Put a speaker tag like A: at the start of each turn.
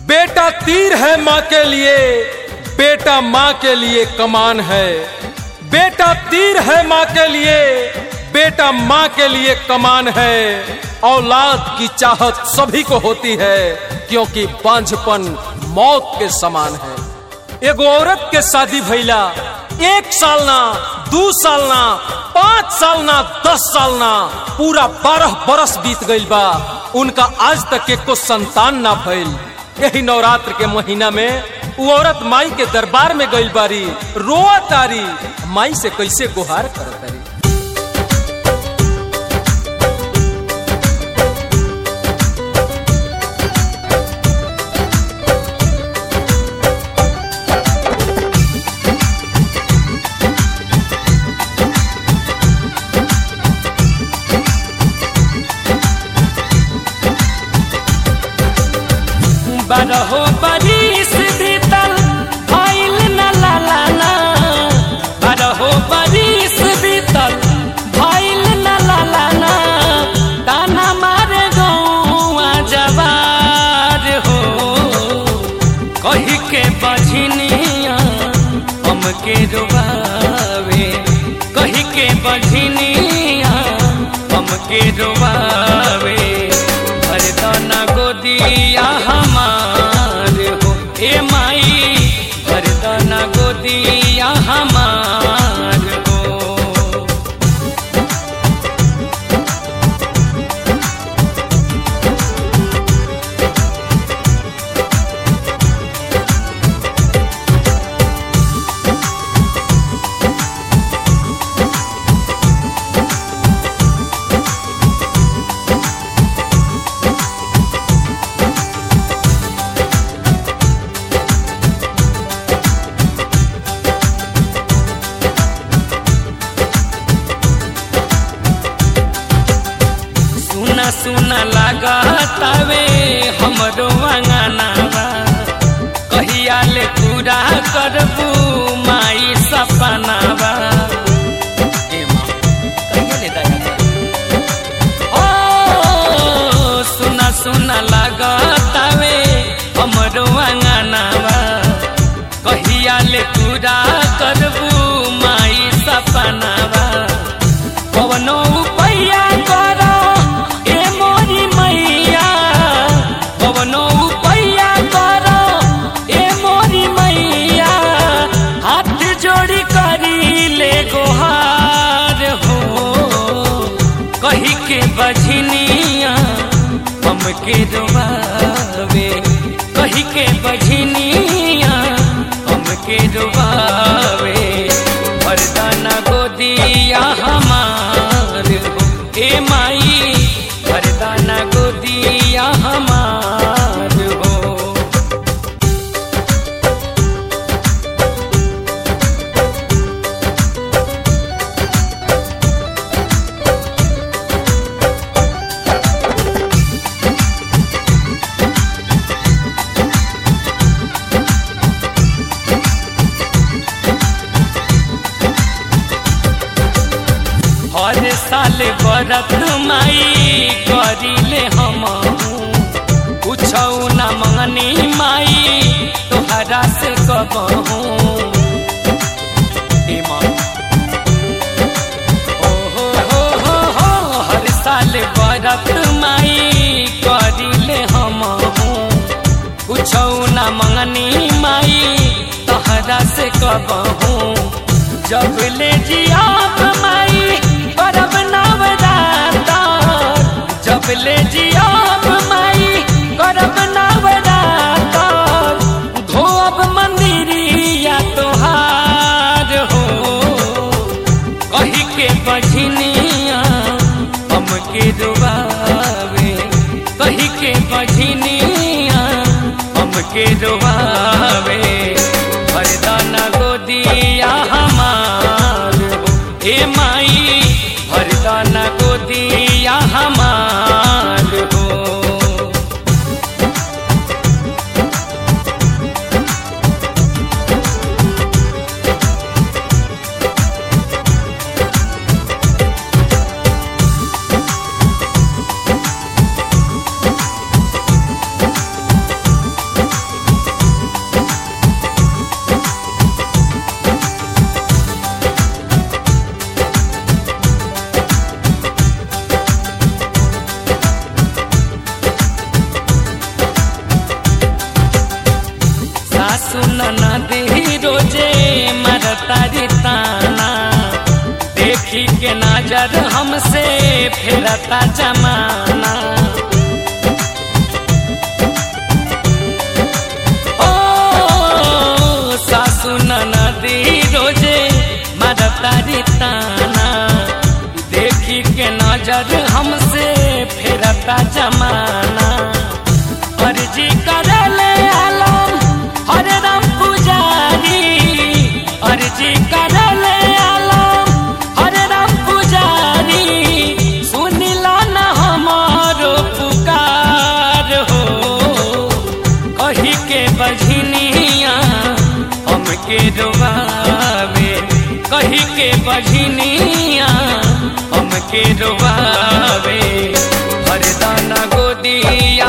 A: बेटा तीर है माँ के लिए बेटा माँ के लिए कमान है बेटा तीर है माँ के लिए बेटा माँ के लिए कमान है औलाद की चाहत सभी को होती है क्योंकि बांझपन मौत के समान है एगो औरत के शादी भइला एक साल ना दू साल ना पाँच साल ना दस साल ना पूरा बारह बरस बीत गईल बा उनका आज तक एको संतान ना भइल यही नवरात्र के महीना में वो औरत माई के दरबार में गईल बारी रोआ तारी माई से कैसे गुहार करत तारी
B: बारहो बरिस बीतल भइल न लालाना बारहो बरिस बीतल भइल न लालाना ताना मारे गौआ जवार हो कही के बझनिया हमके रुबावे कही के बझनिया हमके रुबावे भरदना गोदिया हमार हो ए माई भरदना गोदिया हमार हो सुना सुना लागतावे हमरो अंगनावा कहिया ले पूरा करबू माई सपनावा ए माँ, कहिया ले दादा? ओ सुना सुना लागतावे हमरो अंगनावा कहिया ले पूरा करबू माई सपनावा कवनो उपाया करो ए मोरी मैया कवनो उपाया करो ए मोरी मैया हाथ जोड़ी करी ले गोहार हो कही के बझनिया हमके डुबावे कही के बझनिया हमके डुबावे वरदाना गोदिया हमार हो ए माई वरदाना गोदिया हमार हो हर साल बरत माई करिले हम कुछ न मंगनी माई तोहरा से कबहू ए माँ। ओ हो हो हो हो, हर साल बरत माई करिले हम कुछ न मंगनी माई तोहरा से कबहू जब ले जियाब माई परब नवराता जब ले जियाब माई करब नवराता धोब मंदिरिया तोहार हो कही के बझनिया हमके डुबावे कही के बझनिया हमके डुबावे वरदाना गोदिया हमार हो ए माई वरदाना गोदिया हमार हो नजर हमसे फेरता जमाना ओ सासु नदी रोजे मरता ताना देखी के नजर हमसे फेरता जमाना अर्जी करले आलम हरे राम पुजारी अर्जी करले आलम हरे राम पुजारी सुनिला न हमारो पुकार हो कही के बझनिया हमके रोवावे कही के बझनिया हमके रोवावे हरदाना गोदिया